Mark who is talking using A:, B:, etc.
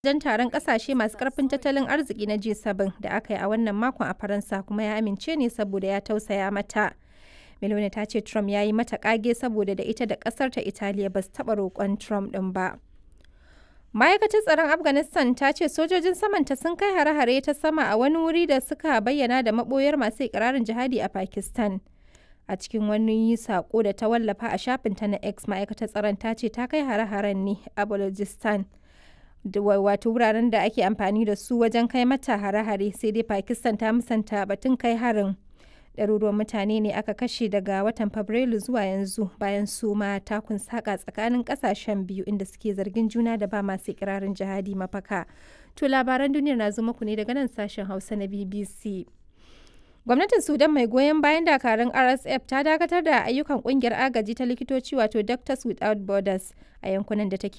A: wajen taron kasashe masu karfin tattalin arziki na G7 da aka yi a wannan makon a Faransa kuma ya amince ne saboda ya tausaya mata. Meloni ta ce Trump ya yi mata kage saboda da ita da kasar ta Italiya ba su taɓa roƙon Trump ɗin ba. Ma'aikatar tsaron Afghanistan ta ce sojojin samanta sun kai hare-hare ta sama a wani wuri da suka bayyana da maɓoyar masu ikirarin jihadi a Pakistan. A cikin wani saƙo da ta wallafa a shafinta na X ma'aikatar tsaron ta ce ta kai hare-haren ne a Balochistan. wato wuraren da ake amfani da su wajen kai mata hare-hare sai dai pakistan ta musanta batun kai harin ɗaruruwan mutane ne aka kashe daga watan fabrairu zuwa yanzu bayan su ma takun saka tsakanin ƙasashen biyu inda suke zargin juna da ba masu ikirarin jihadi mafaka to labaran duniyar na zo muku ne daga nan sashen hausa na bbc gwamnatin sudan mai goyon bayan dakarun rsf ta dakatar da ayyukan kungiyar agaji ta likitoci wato doctors without borders a yankunan da take